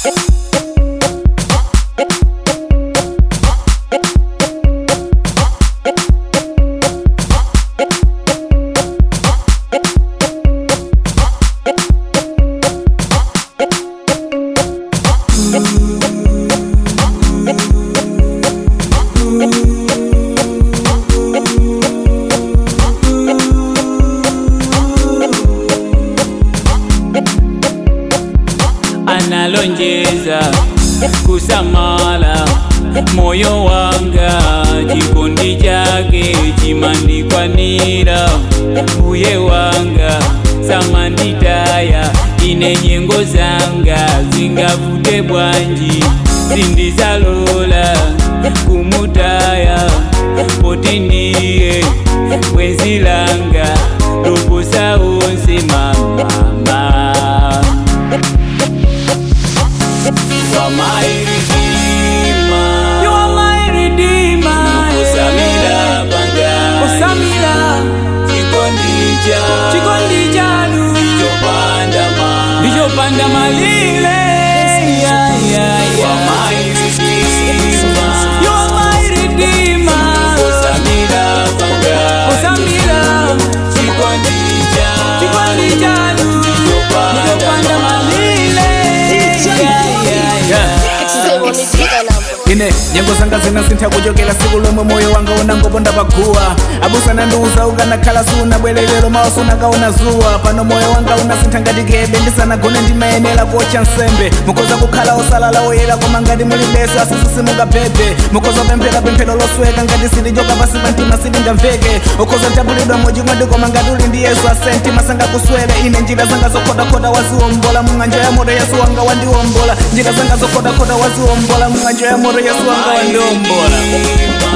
analonjeza kusamala moyo wanga chikondi chake chimandikwanira mbuye wanga samanditaya ine nyengo zanga zingavute bwanji sindizalola kumutaya poti ndiye bwenzi langa loposa onse mamama You are my redeemer. You are my redeemer. Usamila banga. Usamila Chikondi cha. chikondi chanu Chopanda ma. ndichopanda malile. Yeah, yeah, You are yeah. my redeemer. You are my redeemer. Usamila banga. Usamila Chikondi cha. chikondi chanu Chopanda ndichopanda ma. malile. Yeah, yeah, yeah. Extremely number. ine nyengo zanga zinasintha kuchokera siku lomwe moyo wanga unangoponda paguwa abusana ndiuza ukanakhala sunabwererero mawa sunakaona zuwa pano moyo wanga unasintha ngati kebe ndisanagone ndimayenera kuotcha nsembe mukoza kukhala osalala oyera koma ngati muli beso asisisimukaphephe mukoza pemphera pemphero losweka ngati silichoka pasi pa mtima silingamveke ukhoza tapulidwa mochimwedi koma ngati uli ndi yesu asenti masanga kuswele ine njira zanga zokhotakhota waziwombola mung'anjo ya moto yesu wanga wandiwombola njira zanga zokhotakhota waziwombola mung'anjo ya moto yesu wanga wandiwombola Redeemer.